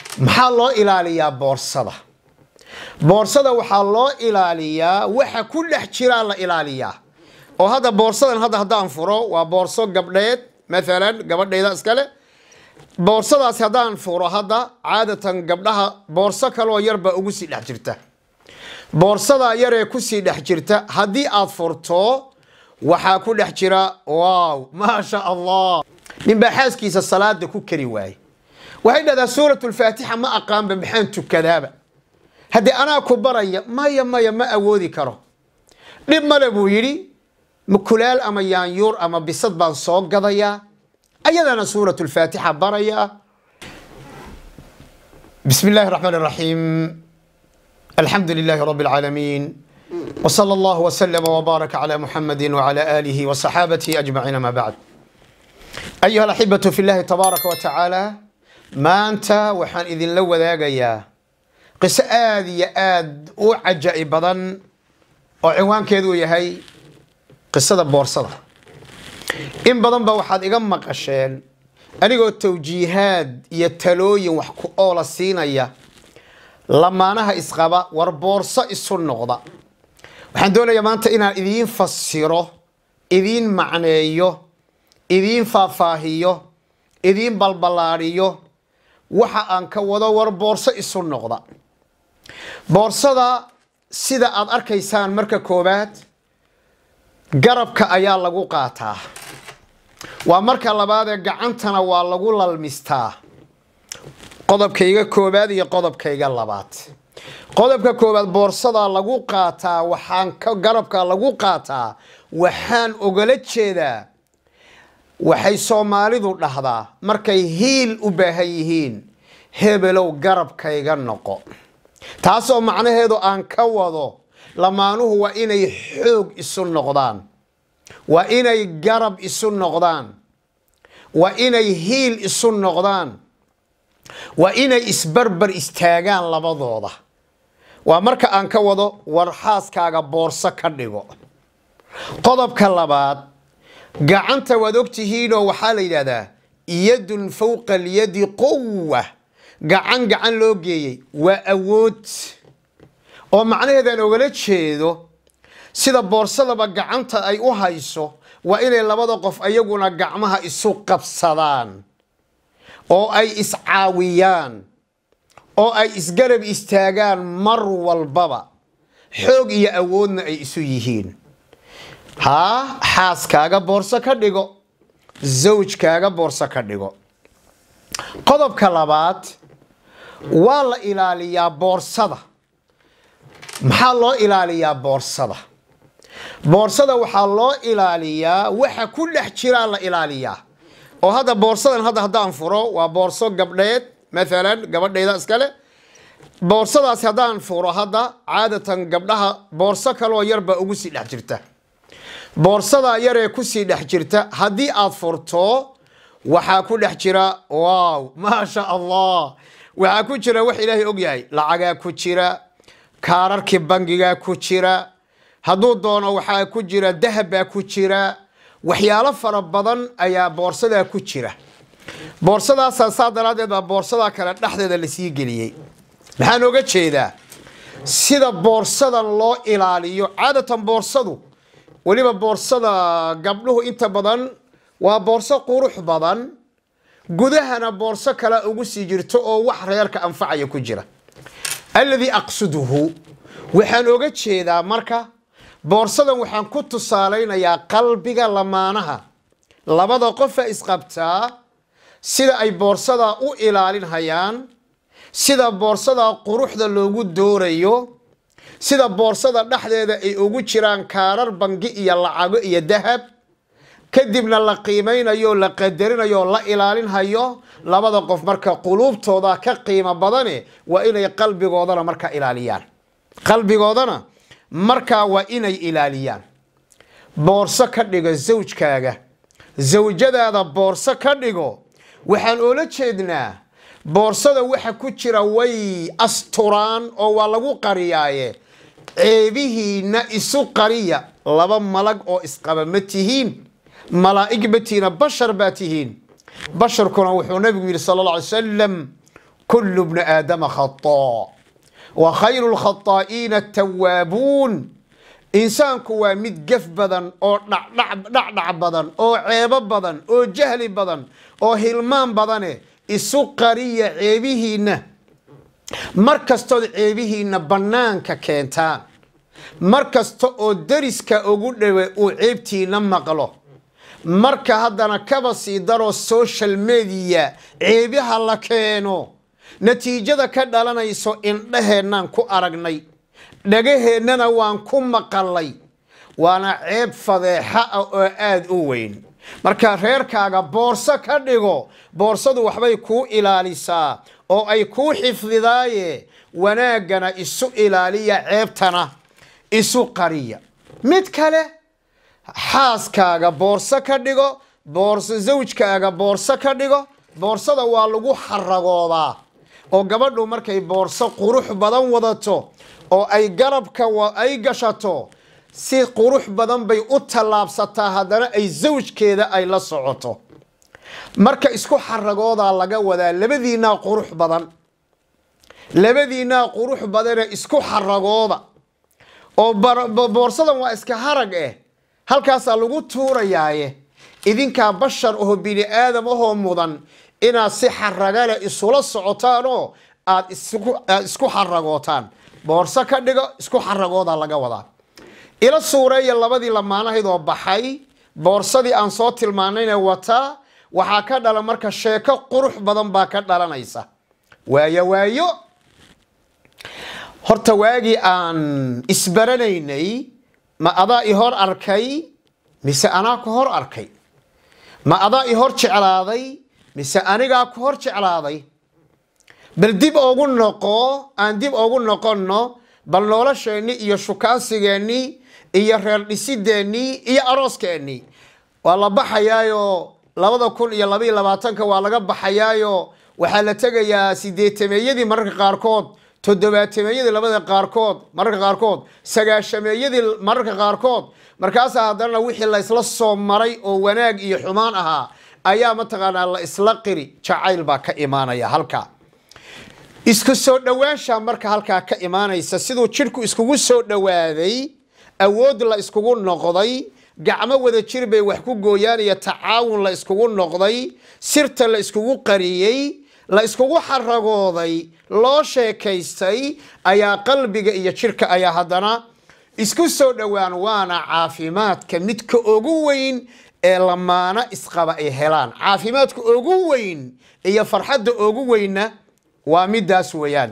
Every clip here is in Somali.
maxaa loo ilaaliyaa boorsada boorsada waxaa loo ilaaliyaa waxa ku dhex jiraa la ilaaliyaa oo hadda boorsadan hadda haddaan furo waa boorso gabdheed maalan gabadhayda iskale boorsadaasi haddaan furo hadda caadatan gabdhaha boorso kaloo yarbaa ugu sii dhex jirta boorsadaa yaree kusii dhex jirta haddii aad furto waxaa ku dhex jira waaw maasha allah ninbaa xaaskiisa salaada ku kari waaye waxay dhahdaa suurat lfaatixa ma aqaanba maxaan tukadaaba haddii anaa ku baraya maya maya ma awoodi karo dhib male buu yidhi kulaal ama yaanyuur ama bisad baan soo gadayaa ayadana suurat lfaatixa barayaa bismi illaahi raxmaan raxiim alxamdu lilaahi rabi alcaalamiin wsala allahu wslama wbaaraka cala muxamadi wcala aalihi wasaxaabatihi ajmaciin ama bacd ayuha alaxibatu fi llahi tabaaraka wa tacaala maanta waxaan idinla wadaagayaa qiso aada iyo aada u caja'i badan oo cinwaankeedu yahay qisada boorsada in badan ba waxaad iga maqasheen anigoo tawjiihaad iyo talooyin wax ku oola siinaya lamaanaha isqaba war boorso isu noqda waxaan doonayaa maanta inaan idiin fasiro idiin macneeyo idiin faahfaahiyo idiin balballaadhiyo waxa aan ka wado war boorso isu noqda boorsada sida aad arkaysaan marka koowaad garabka ayaa lagu qaataa waa marka labaadee gacantana waa lagu lalmistaa qodobkayga koowaad iyo qodobkayga labaad qodobka koowaad boorsadaa lagu qaataa waxaan ka garabka lagu qaataa waxaan ogala jeedaa waxay soomaalidu dhahdaa markay hiil u baahan yihiin hebelow garabkayga noqo taasoo macnaheedu aan ka wado lamaanuhu waa inay xoog isu noqdaan waa inay garab isu noqdaan waa inay hiil isu noqdaan waa inay isbarbar istaagaan labadooda waa marka aan ka wado war xaaskaaga boorso ka dhigo qodobka labaad gacanta waad ogtihiinoo waxaa la yidhahdaa yadun fowqa alyadi quwa gacan gacan loo geeyey waa awood oo macnaheedaan ogala jeedo sida boorsadaba gacanta ay u hayso waa inay labada qof ayaguna gacmaha isu qabsadaan oo ay iscaawiyaan oo ay isgarab istaagaan mar walbaba xoog iyo awoodna ay isu yihiin haa xaaskaaga boorso ka dhigo zawjkaaga boorso ka dhigo qodobka labaad waa la ilaaliyaa boorsada maxaa loo ilaaliyaa boorsada boorsada waxaa loo ilaaliyaa waxa ku dhex jiraa la ilaaliyaa oo hadda boorsadan hadda haddaan furo waa boorso gabdheed maalan gabadhayda iskale boorsadaasi haddaan furo hadda caadatan gabdhaha boorso kaloo yarbaa ugu sii dhex jirta boorsadaa yaree kusii dhex jirta haddii aad furto waxaa ku dhex jira waaw maasha allah waxaa ku jira wax ilaahay ogyahay lacagaa ku jira kaararkii bangigaa ku jira hadduu doono waxaa ku jira dahabbaa ku jira waxyaalo fara badan ayaa boorsadaa ku jira boorsadaasa saa daraaddeed baa boorsadaa kale dhexdeeda lasii geliyey maxaan oga jeedaa sida boorsadan loo ilaaliyo caadatan boorsadu weliba boorsada gabdhuhu inta badan waa boorso qurux badan gudahana boorso kale ugu sii jirto oo wax reerka anfacaya ku jira alladii aqsuduhu waxaan oga jeedaa marka boorsadan waxaan ku tusaalaynayaa qalbiga lamaanaha labada qofa isqabtaa sida ay boorsadaa u ilaalinhayaan sida boorsadaa quruxda loogu doorayo sida boorsada dhexdeeda ay ugu jiraan kaarar bangi iyo lacago iyo dahab kadibna la qiimaynayo la qadarinayo la ilaalinhayo labada qof marka quluubtooda ka qiimo badane waa inay qalbigoodana markaa ilaaliyaan qalbigoodana markaa waa inay ilaaliyaan boorso ka dhigo zawjkaaga zawjadaada boorso ka dhigo waxaan oola jeednaa boorsada waxa ku jira way asturaan oo waa lagu qariyaaye ceebihiina isu qariya laba malag oo isqaba ma tihiin malaa'ig ma tihiina bashar baa tihiin basharkuna wuxuu nabigu yidhi sala alla alay salam kullu bni aadama khataa wa khayru lkhataa'iina atawaabuun insaanku waa mid gef badan oo dhacdhac badan oo ceebo badan oo jahli badan oo hilmaan badane isu qariya ceebihiinna mar kastood ceebihiinna bannaanka keentaan mar kasta oo deriska ugu dhowe uu ceebtiina maqlo marka haddana kaba sii daroo social media ceebaha la keeno natiijada ka dhalanayso indhaheennaan ku aragnay dhagaheennana waan ku maqalay waana ceeb fadeexa ah oo aada u weyn marka reerkaaga boorso ka dhigo boorsadu waxbay kuu ilaalisaa oo ay kuu xifdidaaye wanaaggana isu ilaaliya ceebtana isu qariya mid kale xaaskaaga boorso ka dhigo boorso zawjkaaga boorso ka dhigo boorsada waa lagu xaragoodaa oo gabadhu markay boorso qurux badan wadato oo ay garabka ay gashato si qurux badan bay u tallaabsataa haddana ay zawjkeeda ay la socoto marka isku xaragoodaa laga wadaa labadiinaa qurux badan labadiinaa qurux badane isku xaragooda oo boorsadan waa iska harag eh halkaasaa lagu tuurayaaye idinkaa bashar oo bini aadam ahoo mudan inaad si xaragale isula socotaanoo aad isku xaragootaan boorso ka dhigo isku xaragooda laga wadaa ila suureeya labadii lamaanahayd oo baxay boorsadii aan soo tilmaanayna wataa waxaa ka dhalan marka sheeko qurux badan baa ka dhalanaysa waayo waayo horta waagii aan isbaranaynay ma adaa i hor arkay mise anaa ku hor arkay ma adaa i hor jeclaaday mise anigaa ku hor jeclaaday bal dib ogu noqo aan dib ogu noqonno bal nolosheennii iyo shukaansigeennii iyo reer dhisideennii iyo arooskeenii waa la baxayaayo labada kun iyo labaiyo labaatanka waa laga baxayaayo waxaa la tegayaa sideetameeyadii mararka qaarkood toddobaatemeeyadii labada qaarkood mararka qaarkood sagaashameeyadii mararka qaarkood markaasaa haddana wixii la isla soo maray oo wanaag iyo xumaan ahaa ayaa mataqaanaa la isla qiri jacayl baa ka imaanaya halkaa isku soo dhowaansha marka halkaa ka imaanaysa siduu jidhku iskugu soo dhowaaday awood la iskugu noqday gacmo wada jir bay wax ku gooyaanaya tacaawun la iskugu noqday sirta la iskugu qariyey la iskugu xaragooday loo sheekaystay ayaa qalbiga iyo jidhka ayaa haddana isku soo dhowaan waana caafimaadka midka ugu weyn ee lamaano isqaba ay helaan caafimaadka ugu weyn iyo farxadda ugu weynna waa midaas weeyaan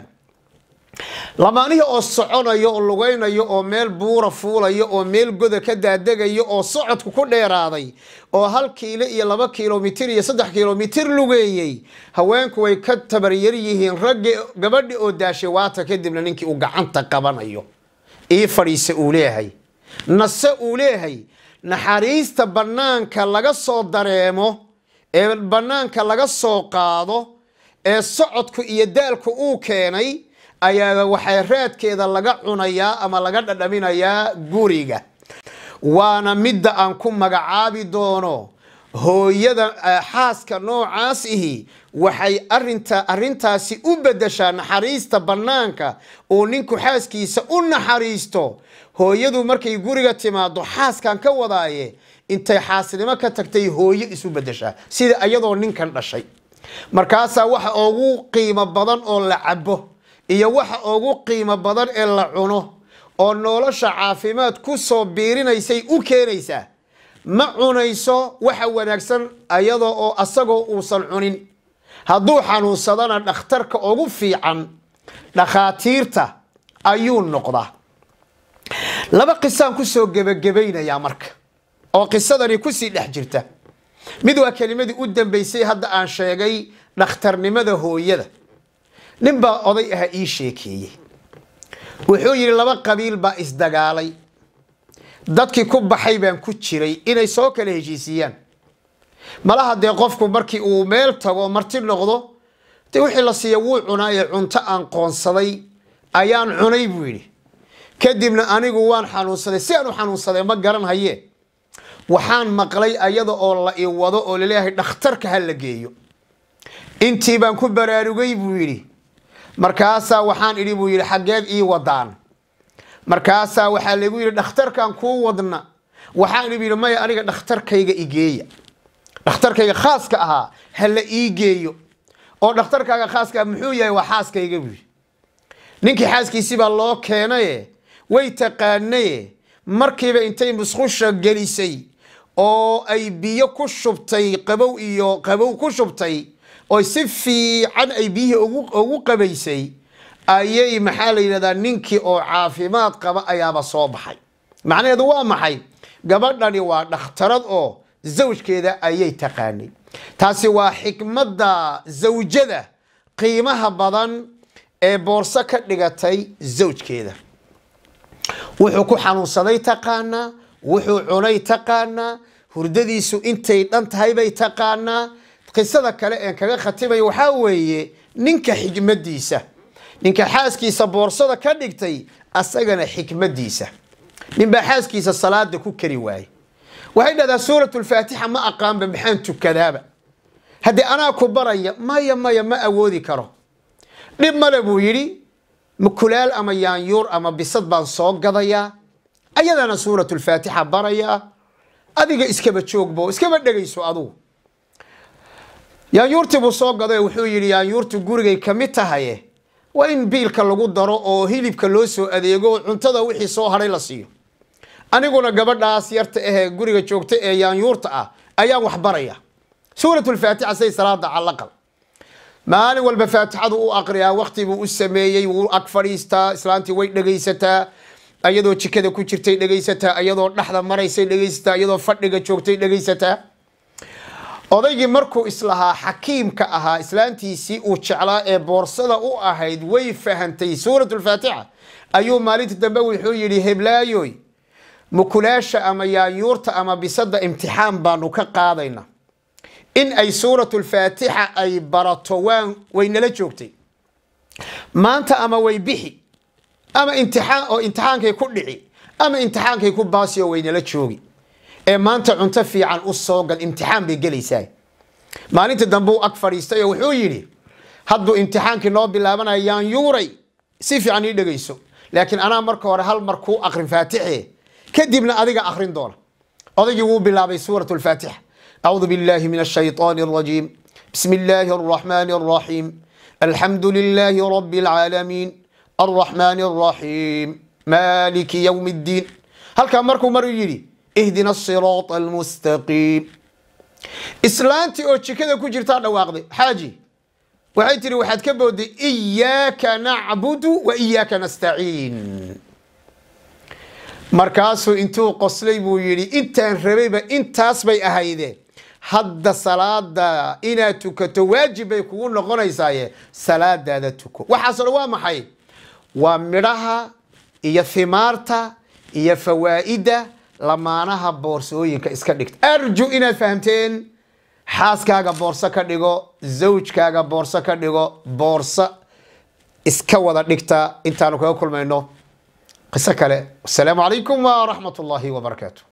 lamaanihii oo soconayo oo lugaynayo oo meel buura fuulayo oo meel goda ka daadegayo oo socodku ku dheeraaday oo hal kiilo iyo laba kilomitir iyo saddex kilomitir lugeeyey haweenku way ka tabaryar yihiin raggi gabadhi oo daashay waata kadibna ninkii uu gacanta qabanayo ii fadhiisa uu leeyahay nase uu leeyahay naxariista bannaanka laga soo dareemo ee bannaanka laga soo qaado ee socodku iyo daalku uu keenay ayaa waxay raadkeeda laga cunayaa ama laga dhadhaminayaa guriga waana midda aan ku magacaabi doono hooyada xaaska noocaas ihi waxay arinta arintaasi u bedeshaa naxariista bannaanka uu ninku xaaskiisa u naxariisto hooyadu markay guriga timaado xaaskan ka wadaaye intay xaasnimo ka tagtay hooyo isu bedeshaa sida iyadoo ninkan dhashay markaasaa waxa ugu qiimo badan oo la cabo iyo waxa ugu qiimo badan ee la cuno oo nolosha caafimaad ku soo biirinaysay u keenaysaa ma cunayso waxa wanaagsan ayadoo oo asagoo uusan cunin hadduu xanuunsadana dhakhtarka ugu fiican dhakhaatiirta ayuu noqdaa laba qisaan kusoo gebagabaynayaa marka oo qisadani kusii dhex jirta mid waa kelimadii u dambeysay hadda aan sheegay dhakhtarnimada hooyada nin baa oday aha ii sheekeeyey wuxuu yidhi laba qabiil baa isdagaalay dadkii ku baxay baan ku jiray inay soo kala heshiisiiyaan malaha dee qofku markii uu meel tago marti noqdo dee wixii la siiya wuu cunaa ee cunto aan qoonsaday ayaan cunay buu yidhi kadibna anigu waan xanuunsaday si aan u xanuunsaday ma garan haye waxaan maqlay ayada oo la i wado oo laleeyahay dhakhtarka ha la geeyo intii baan ku baraarugay buu yidhi markaasaa waxaan idhi buu yidhi xaggeed ii wadaan markaasaa waxaa lagu yidhi dhakhtarkan kuu wadna waxaan idhi buu yidhi maya aniga dhakhtarkayga igeeya dhakhtarkayga khaaska ahaa ha la ii geeyo oo dhakhtarkaaga khaaska ah muxuu yahay waa xaaskayga buu yidhi ninkii xaaskiisii baa loo keenaye way taqaanaye markiiba intay musqusha gelisay oo ay biyo ku shubtay qabow iyo qabow ku shubtay oo si fiican ay biyihii ugu qabaysay ayay maxaa la yidhahdaa ninkii oo caafimaad qaba ayaaba soo baxay macnaheedu waa maxay gabadhani waa dhakhtarad oo zawjkeeda ayay taqaanay taasi waa xikmadda zawjada qiimaha badan ee boorso ka dhigatay zawjkeeda wuxuu ku xanuunsaday taqaanaa wuxuu cunay taqaanaa hurdadiisu intay dhan tahay bay taqaanaa qisada kale een kaga khatimaya waxaa weeye ninka xikmadiisa ninka xaaskiisa boorsada ka dhigtay asagana xikmadiisa ninbaa xaaskiisa salaada ku kari waaye waxay dhahdaa suurat lfaatixa ma aqaanba maxaan tukadaaba haddii anaa ku baraya maya maya ma awoodi karo dhib male buu yidhi mukulaal ama yaanyuur ama bisad baan soo gadayaa ayadana suurat lfaatixa barayaa adiga iskaba joogbo iskaba dhegayso adugu yaanyuurtii buu soo gaday wuxuu yidhi yaanyuurtu gurigay ka mid tahaye waa in biilka lagu daro oo hilibka loo soo adeego cuntada wixii soo hadhay la siiyo aniguna gabadhaas yarta ahee guriga joogta ee yaanyuurta ah ayaan wax baraya suurat lfaatixa say salaada calaqal maalin walba faatixadu u aqriyaa wakti buu u sameeyey wuu ag fadhiistaa islaantii way dhegaysataa ayadoo jikada ku jirtay dhegaysataa ayadoo dhexda maraysay dhegaysataa ayadoo fadhiga joogtay dhegaysataa odaygii markuu islahaa xakiimka ahaa islaantiisii uu jeclaa ee boorsada u ahayd way fahantay suurat lfaatixa ayuu maalinta dambe wuxuu yidhi heblaayoy mukulaasha ama yaanyuurta ama bisada imtixaan baanu ka qaadayna in ay suuratu lfaatixa ay barato waan waynala joogtay maanta ama way bixi ama imtixaan oo imtixaankay ku dhici ama imtixaankay ku baasi oo waynala joogi ee maanta cunto fiican u soo gal imtixaan bay gelaysaa maalinta dambe uu ag fadhiistay oo wuxuu yidhi hadduu imtixaankii noo bilaabanaya yaanyuuray si fiican ii dhegayso laakiin anaa marka hore hal mar kuu akrin faatixe kadibna adiga akrin doona odaygii wuu bilaabay suurat lfaatixa أعوذ بالله من الشيطان الرجيم بسم الله الرحمن الرحيم الحمد لله رب العالمين الرحمن الرحيم مالك يوم الدين هل كان مركو مرو يري اهدنا الصراط المستقيم إسلانتي أو كذا كجرتا دواقدي حاجي waxay tiri waxaad ka booday iyaaka nacbudu wa iyaaka nastaciin markaasuu intuu qoslay buu yidhi intaan rabayba intaas bay ahaydeen hadda salaada inaad tukato waajib bay kugu noqonaysaaye salaadaada tuko waxaasoo dhan waa maxay waa midhaha iyo himaarta iyo fawaa'ida lamaanaha boorsooyinka iska dhigta arju inaad fahamteen xaaskaaga boorso ka dhigo zawjkaaga boorso ka dhigo boorso iska wada dhigta intaanu kaga kulmayno qiso kale wasalaamu calaykum waraxmat ullaahi wabarakaatu